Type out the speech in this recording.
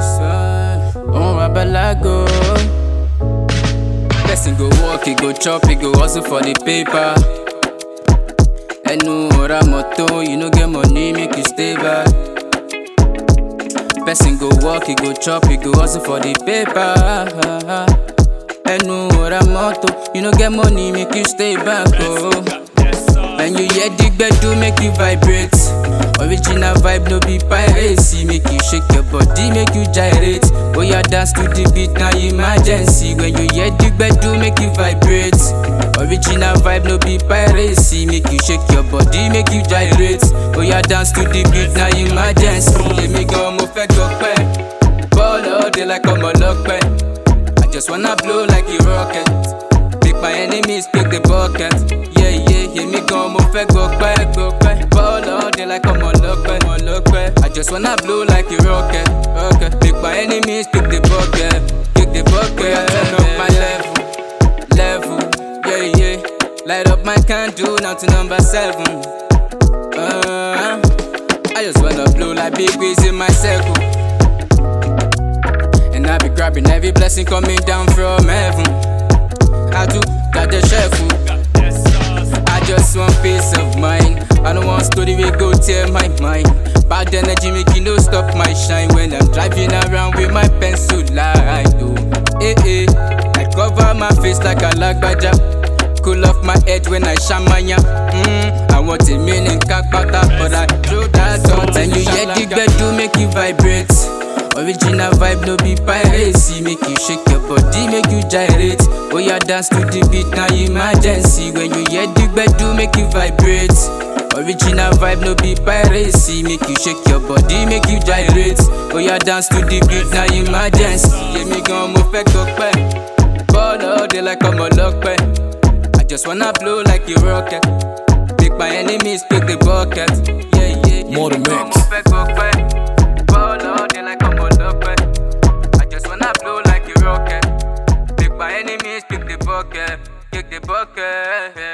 Oh, my balago. Person go work, he go chop, he go hustle for the paper. Ẹnu ọ̀rá mọ́tò, you no get money, make you stay back. Person go work, he go chop, he go hustle for the paper. Ẹnu ọ̀rá mọ́tò, you no get money, make you stay back. Oh. When you hear the gbedu, make you vibrate. Original vibe, no be piracy. Make you shake your body, make you gyrate. Oh yeah, dance to the beat, now emergency. When you hear the gbedu, make you vibrate. Original vibe, no be piracy. Make you shake your body, make you gyrate. Oh yeah, dance to the beat, now emergency. Let me go, mo fẹ́ gbọ́pẹ́. Ball all day like ọmọ lọ́pẹ́. I just wanna blow like a rocket. Make my enemies pick the bucket. Yeah, yeah, hear me go, mo fẹ́ gbọ́pẹ́, gbọ́pẹ́. Ball all day like ọmọ lọ́pẹ́, ọmọ lọ́pẹ́. I just wanna blow like a rocket, rocket. Make my enemies pick the bucket, pick the bucket. Turn up my level, level. Yeah, yeah. Light up my candle now to number seven. Uh, I just wanna blow like big waves in my circle. And I be grabbing every blessing coming down from heaven. I do got the chef. I just want peace of mind. I don't want story we go tear my mind. Bad energy make you no stop my shine when I'm driving around with my pencil light. Oh, eh eh. I cover my face like a lagbaja. Cool off my head when I shamanya. Mm, I want a meaning kakpata, but I throw that out. And you hear the gbedu make you vibrate. Original vibe no be piracy. Make you shake your body, make you gyrate. Oh yeah, dance to the beat now emergency. When you hear the gbedu make you vibrate. Original vibe no be piracy. Make you shake your body, make you gyrate. Oh yeah, dance to the beat now emergency. Yeah, me gan mo fẹ́ gbọ́pẹ́. Ball all day like ọmọ lọ́pẹ́. I just wanna blow like a rocket. Make my enemies pick the bucket. Yeah, yeah, yeah. More me than gan mix. mo fẹ́ gbọ́pẹ́. Ball all day like ọmọ lọ́pẹ́. I just wanna blow like a rocket. Make my enemies pick the bucket, pick the bucket.